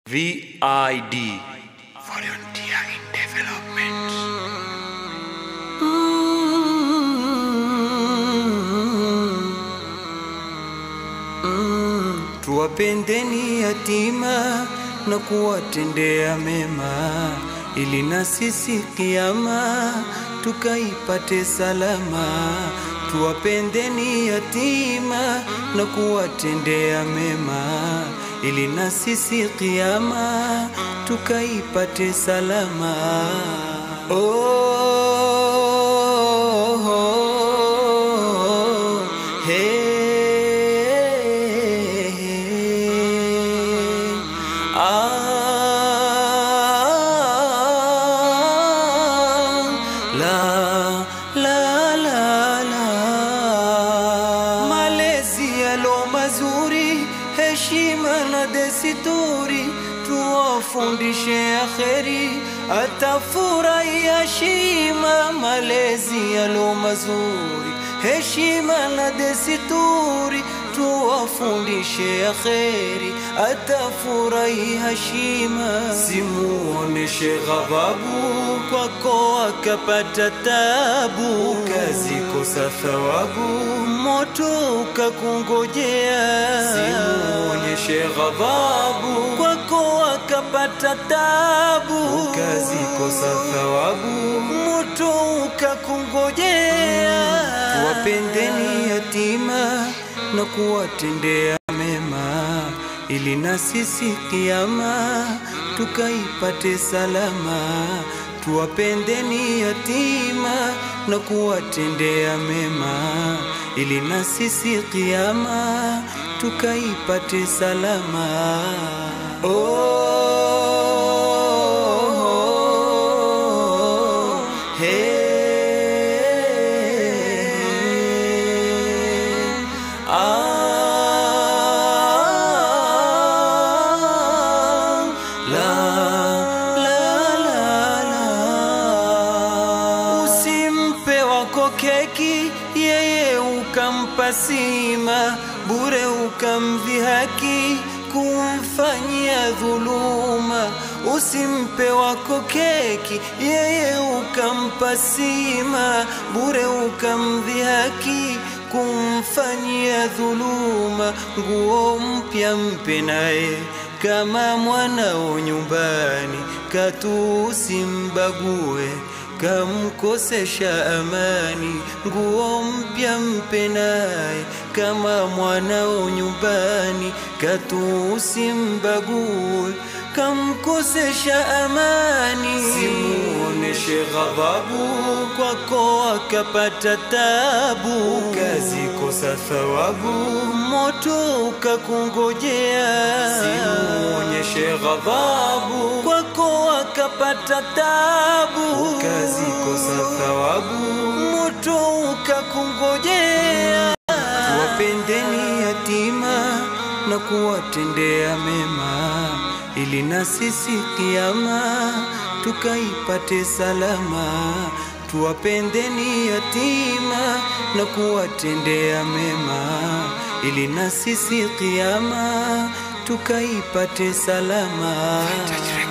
VID Volunteer in Development. Tuwapendeni yatima na kuwatendea mema, ili na sisi kiama tukaipate salama. Tuwapendeni yatima na kuwatendea mema, ili na sisi kiama tukaipate salama. Oh, oh, oh, hey, ah, la, la, la, la. Malezi yalo mazuri, heshima na desturi, tuwafundishe akheri, atafurahia shima. Malezi yalo mazuri, heshima na desturi, tuwafundishe akheri, atafurahi hashima. Simuoneshe ghadhabu kwako akapata tabu, ukazikosa thawabu, moto ukakungojea. Simuonyeshe ghadhabu kwako akapata tabu, ukazikosa thawabu, moto ukakungojea. Tuwapendeni yatima na kuwatendea mema, ili na sisi kiama tukaipate salama. Tuwapendeni yatima na kuwatendea mema, ili na sisi kiama tukaipate salama. Oh, oh, oh, hey, ah, la, la, la, la. Usimpe wako keki, yeye ukampa sima, bure ukamdhihaki, kumfanyia dhuluma. Usimpe wako keki, yeye ukampa sima, bure ukamdhihaki kumfanyia dhuluma. Nguo mpya mpe naye kama mwanao nyumbani, katu usimbague kamkosesha amani. Nguo mpya mpe naye kama mwanao nyumbani, katu usimbague kamkosesha amani. Simuoneshe ghadhabu kwako akapata tabu, ukazikosa thawabu, moto ukakungojea. Simuonyeshe ghadhabu kwako akapata tabu, ukazikosa thawabu, moto ukakungojea. Tuwapendeni yatima na kuwatendea mema, ili na sisi kiama tukaipate salama. Tuwapendeni yatima na kuwatendea mema, ili na sisi kiama tukaipate salama. Vintage